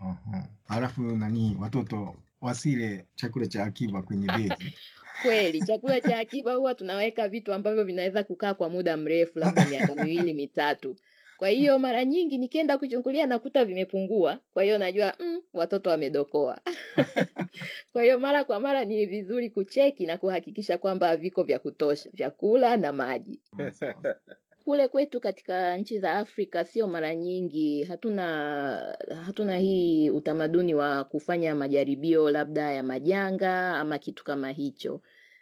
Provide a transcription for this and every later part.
Aha. Alafu nani watoto wasile chakula cha akiba kwenye begi. Kweli, chakula cha akiba huwa tunaweka vitu ambavyo vinaweza kukaa kwa muda mrefu, labda miaka miwili mitatu. Kwa hiyo mara nyingi nikienda kuchungulia nakuta vimepungua, kwa hiyo najua mm, watoto wamedokoa. Kwa hiyo mara kwa mara ni vizuri kucheki na kuhakikisha kwamba viko vya kutosha, vyakula na maji. Kule kwetu katika nchi za Afrika sio mara nyingi, hatuna hatuna hii utamaduni wa kufanya majaribio labda ya majanga ama kitu kama hicho.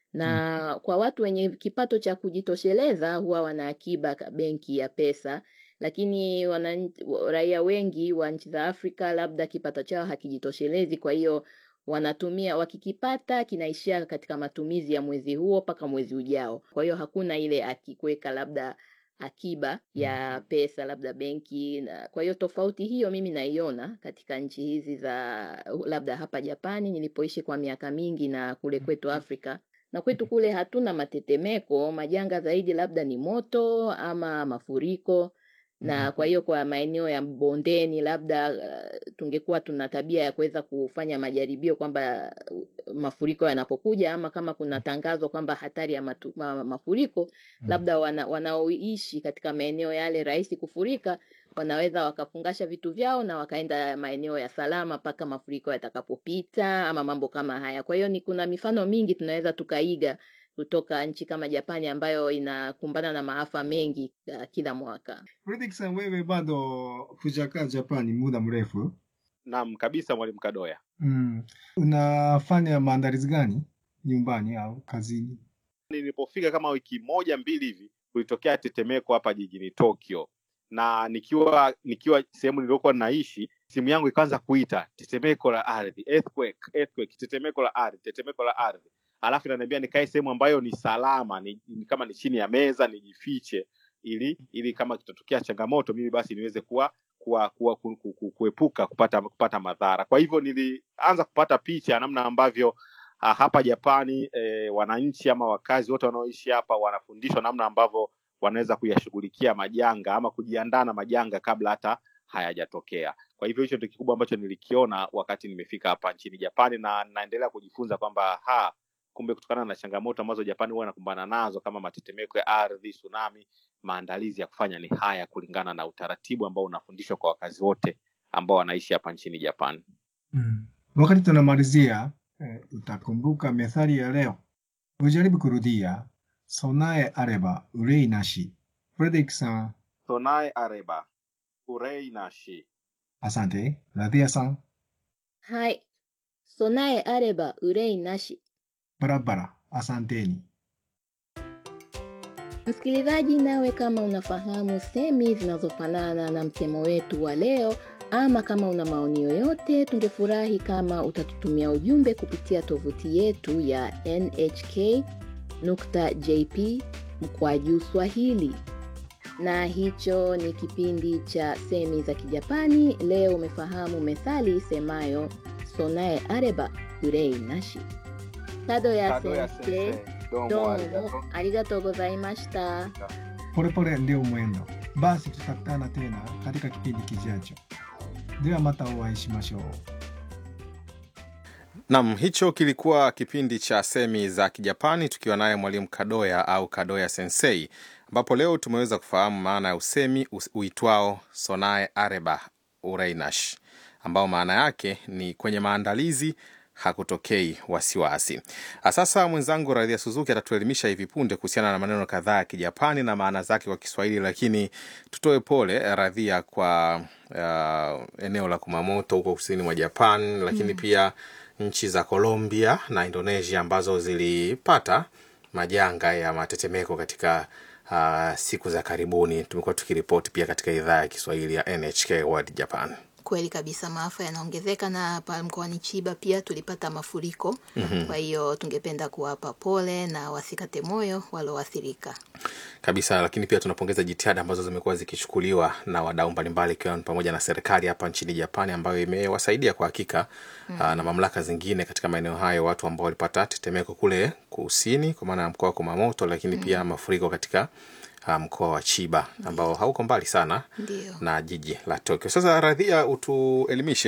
Na kwa watu wenye kipato cha kujitosheleza huwa wana akiba ka- benki ya pesa, lakini wana, raia wengi wa nchi za Afrika labda kipato chao hakijitoshelezi, kwa hiyo wanatumia wakikipata kinaishia katika matumizi ya mwezi huo mpaka mwezi ujao. Kwa hiyo hakuna ile akikuweka labda akiba ya pesa labda benki na kwa hiyo tofauti hiyo mimi naiona katika nchi hizi za labda hapa Japani nilipoishi kwa miaka mingi na kule kwetu Afrika na kwetu kule hatuna matetemeko, majanga zaidi labda ni moto ama mafuriko na kwa hiyo kwa maeneo ya bondeni labda uh, tungekuwa tuna tabia ya kuweza kufanya majaribio kwamba uh, mafuriko yanapokuja ama kama kuna tangazo kwamba hatari ya matu, ma, mafuriko labda wana, wanaoishi katika maeneo yale rahisi kufurika wanaweza wakafungasha vitu vyao na wakaenda maeneo ya salama mpaka mafuriko yatakapopita ama mambo kama haya. Kwa hiyo ni kuna mifano mingi tunaweza tukaiga kutoka nchi kama Japani ambayo inakumbana na maafa mengi uh, kila mwaka. Fredrick san, wewe bado hujakaa Japani muda mrefu. Naam kabisa, mwalimu Kadoya. Mm. Unafanya maandalizi gani nyumbani au kazini? Nilipofika kama wiki moja mbili hivi, kulitokea tetemeko hapa jijini Tokyo, na nikiwa nikiwa sehemu niliyokuwa naishi, simu yangu ikaanza kuita tetemeko la ardhi, earthquake, earthquake, tetemeko la ardhi, tetemeko la ardhi, alafu inaniambia nikae sehemu ambayo ni salama, ni, ni kama ni chini ya meza, nijifiche ili ili kama kitatokea changamoto mimi basi niweze kuwa kuwa, kuwa ku, ku, ku, kuepuka kupata kupata madhara. Kwa hivyo nilianza kupata picha ya namna ambavyo ah, hapa Japani eh, wananchi ama wakazi wote wanaoishi hapa wanafundishwa namna ambavyo wanaweza kuyashughulikia majanga ama kujiandaa na majanga kabla hata hayajatokea. Kwa hivyo hicho ndio kikubwa ambacho nilikiona wakati nimefika hapa nchini Japani, na naendelea kujifunza kwamba ha kumbe kutokana na changamoto ambazo Japani huwa inakumbana nazo kama matetemeko ya ardhi, tsunami, maandalizi ya kufanya ni haya kulingana na utaratibu ambao unafundishwa kwa wakazi wote ambao wanaishi hapa nchini Japani. Mm. Wakati tunamalizia eh, utakumbuka methali ya leo. Ujaribu kurudia. Sonae areba urei nashi. Fredrick san, Sonae areba urei nashi. asante. Radhia san, はい。備えあれば憂いなし。 barabara, asanteni. Msikilizaji, nawe kama unafahamu semi zinazofanana na msemo wetu wa leo, ama kama una maoni yoyote, tungefurahi kama utatutumia ujumbe kupitia tovuti yetu ya nhk.jp mkwaju Swahili. Na hicho ni kipindi cha semi za Kijapani. Leo umefahamu methali isemayo sonae areba urei nashi. Kado ya sensei, どどうもありがとうございました。 Polepole ndio mwendo. Basi tutakutana tena katika kipindi kijacho. De wa mata o会いしましょう。 Nam, hicho kilikuwa kipindi cha semi za Kijapani tukiwa naye mwalimu Kadoya au Kadoya Sensei, ambapo leo tumeweza kufahamu maana ya usemi us- uitwao sonae areba ureinash, ambao maana yake ni kwenye maandalizi hakutokei wasiwasi. Ah, Sasa mwenzangu Radhia Suzuki atatuelimisha hivi punde kuhusiana na maneno kadhaa ya Kijapani na maana zake kwa Kiswahili, lakini tutoe pole eh, Radhia kwa uh, eneo la Kumamoto huko kusini mwa Japan, lakini pia nchi za Colombia na Indonesia ambazo zilipata majanga ya matetemeko katika uh, siku za karibuni. Tumekuwa tukiripoti pia katika idhaa ya Kiswahili ya NHK World Japan. Kweli kabisa, maafa yanaongezeka na hapa mkoani Chiba pia tulipata mafuriko. Kwa hiyo tungependa kuwapa pole na wasikate moyo walioathirika. kabisa lakini pia tunapongeza jitihada ambazo zimekuwa zikichukuliwa na wadau mbalimbali ikiwa ni pamoja na serikali hapa nchini Japani ambayo imewasaidia kwa hakika mm. na mamlaka zingine katika maeneo hayo watu ambao walipata tetemeko kule kusini kwa maana ya mkoa wa Kumamoto, lakini pia mafuriko katika ah, mkoa wa Chiba ambao hauko mbali sana Ndio. na jiji la Tokyo. Sasa Radhia, utuelimishe